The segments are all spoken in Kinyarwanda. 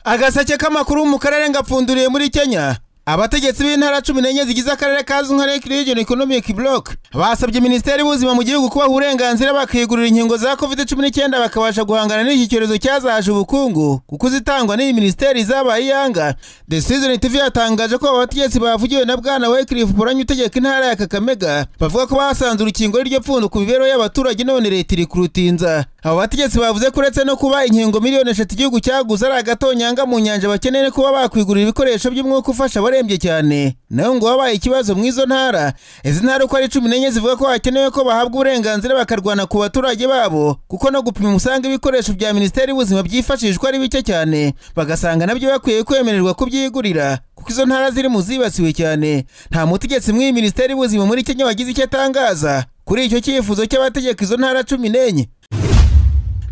agaseke k'amakuru mu karere ngapfunduriye muri kenya abategetsi b'intara cumi n'enye zigize akarere kazwi nka Lake Region Economic Block basabye minisiteri y'ubuzima mu gihugu kubaha uburenganzira bakiyigurira inkingo za COVID-19 bakabasha guhangana n'iki cyorezo cyazahaje ubukungu kuko zitangwa n'iyi minisiteri zabaye iyanga The Season TV yatangaje ko aba bategetsi bavugiwe na Bwana Wycliffe Poranyi utegeka intara ya Kakamega bavuga ko basanze urukingo rw'iryo pfundo ku mibereho y'abaturage none leta iri kurutinza abo bategetsi bavuze ko uretse no kuba inkingo miliyoni eshatu igihugu cyaguze ari agatonyanga mu nyanja bakeneye no kuba bakwigurira ibikoresho by'umwuka ufasha abarembye cyane nayo ngo wabaye ikibazo mu izo ntara izi ntara uko ari cumi n'enye zivuga ko hakenewe ko bahabwa uburenganzira bakarwana ku baturage babo kuko no gupima usanga ibikoresho bya minisiteri y'ubuzima byifashishwa ari bike cyane bagasanga nabyo bakwiye kwemererwa kubyigurira kuko izo ntara ziri mu zibasiwe cyane nta mutegetsi mw'iyi minisiteri y'ubuzima muri kenya wagize icyo atangaza kuri icyo cyifuzo cy'abategeka izo ntara cumi n'enye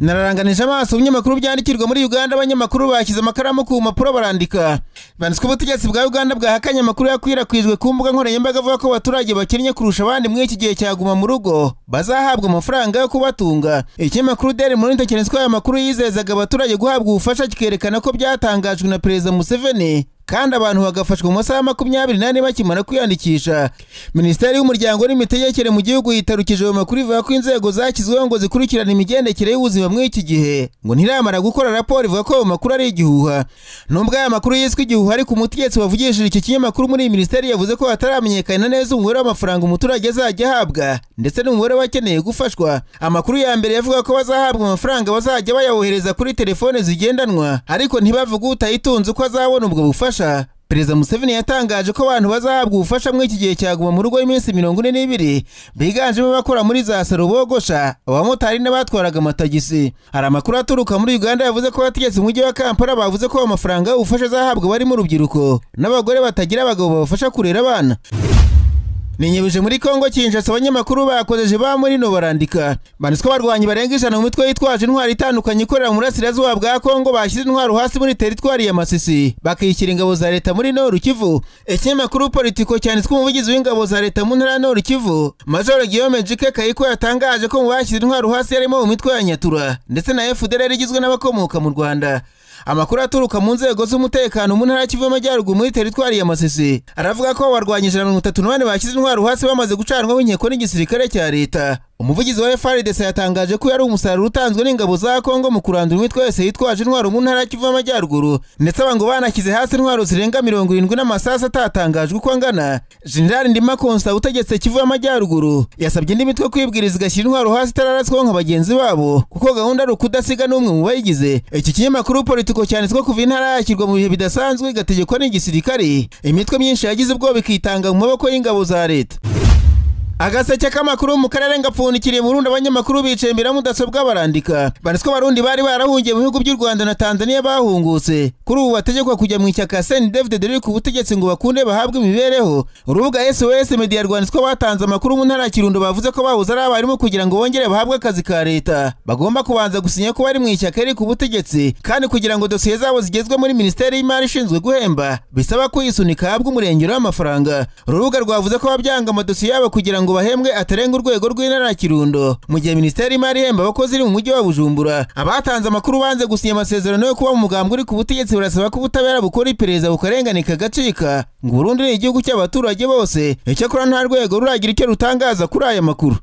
nararanganije amaso ibinyamakuru byandikirwa muri uganda abanyamakuru bashyize amakaramu ku mpapuro barandika banditswe ubutegetsi bwa uganda bwahakanye amakuru yakwirakwijwe ku mbuga nkoranyambaga avuga ko abaturage bakennye kurusha abandi muri iki gihe cyaguma mu rugo bazahabwa amafaranga yo kubatunga ikinyamakuru deri muri ntekerezo ko aya makuru yizezaga abaturage guhabwa ubufasha kikerekana ko byatangajwe na perezida museveni kandi abantu bagafashwa mu masaha makumyabiri n'ane bakimara kwiyandikisha minisiteri y'umuryango n'imitegekere mu gihugu yitarukije ayo makuru ivuga ko inzego zashyizweho ngo zikurikirane imigendekere y'ubuzima muri iki gihe ngo ntiramara gukora raporo ivuga ko ayo makuru ari igihuha nubwo aya makuru yiswe igihuha ariko umutegetsi wavugishije iki kinyamakuru muri iyi minisiteri yavuze ko hataramenyekana neza umubare w'amafaranga umuturage azajya ahabwa ndetse n'umubare w'akeneye gufashwa amakuru ya mbere yavuga ko bazahabwa amafaranga bazajya bayawohereza kuri telefone zigendanwa ariko ntibavuge utayitunze uko azabona ubwo bufasha ubufasha perezida museveni yatangaje ko abantu bazahabwa ubufasha muri iki gihe cyaguma mu rugo y'iminsi mirongo ine n'ibiri biganjemo abakora muri za salo bogosha abamotari n'abatwaraga amatagisi hari amakuru aturuka muri uganda yavuze ko abategetsi mu mujyi wa kampala bavuze ko amafaranga y'ubufasha azahabwa barimo urubyiruko n'abagore batagira abagabo babafasha kurera abana ninyibije muri kongo kinshasa abanyamakuru bakojeje ba murino barandika banditswe abarwanyi barenga ijana mu mitwe yitwaje intwari itandukanye ikorera mu burasirazuba bwa kongo bashyize intwaro hasi muri teritwari ya masisi bakishyira ingabo za leta muri noru kivu ikinyamakuru politiko cyanditswe umuvugizi w'ingabo za leta mu ntara noru kivu majoro guillaume jike kayiko yatangaje ko mu bashyize intwaro hasi harimo mu mitwe ya nyatura ndetse na fdr igizwe n'abakomoka mu rwanda amakuru aturuka mu nzego z'umutekano mu ntara kivu y'amajyaruguru muri teritwari ya masisi aravuga ko abarwanyi ijana mirongo itatu n'abane bashyize intwaro hasi bamaze gucanwaho inkiko n'igisirikare cya leta umuvugizi wa FRDC yatangaje ko yari umusaruro utanzwe n'ingabo za Kongo mu kurandura imitwe yose yitwaje intwaro mu ntara y'Ikivu y'Amajyaruguru ndetse abantu banashyize hasi intwaro zirenga mirongo irindwi n'amasasa atatangajwe uko angana General Ndima Constant utegetse Kivu y'Amajyaruguru yasabye indi mitwe kwibwiriza igashyira intwaro hasi itararaswaho nka bagenzi babo kuko gahunda ari ukudasiga n'umwe mu bayigize iki kinyamakuru politiko cyanditswe kuva intara yakirwa mu bihe bidasanzwe igategekwa n'igisirikare imitwe myinshi yagize ubwoba ikitanga mu maboko y'ingabo za leta agaseke k'amakuru mu karere ngapfundikiriye mu rundi abanyamakuru bicaye imbere ya mudasobwa barandika banditswe abarundi bari barahungiye mu bihugu by'u rwanda na tanzania bahungutse kuri ubu bategekwa kujya mu ishyaka seni david dore ku butegetsi ngo bakunde bahabwe imibereho urubuga sos media rwanditswe batanze amakuru mu ntara ya kirundo bavuze ko bahoze ari abarimu kugira ngo bongere bahabwe akazi ka leta bagomba kubanza gusinya ko bari mu ishyaka riri ku butegetsi kandi kugira ngo dosiye zabo zigezwe muri minisiteri y'imari ishinzwe guhemba bisaba kuyisunika ahabwe umurengero w'amafaranga urubuga rwavuze ko babyanga amadosiye yabo kugira ngo bahembwe atarenga urwego rw'intara ya Kirundo mu gihe minisiteri y'imari ihemba abakozi iri mu mujyi wa Bujumbura abatanze amakuru banze gusinya amasezerano yo kuba mu mugambwe uri ku butegetsi barasaba ko ubutabera bukora iperereza bukarengane kagacika ngo Burundi ni igihugu cy'abaturage bose icyakora nta rwego ruragira icyo rutangaza kuri aya makuru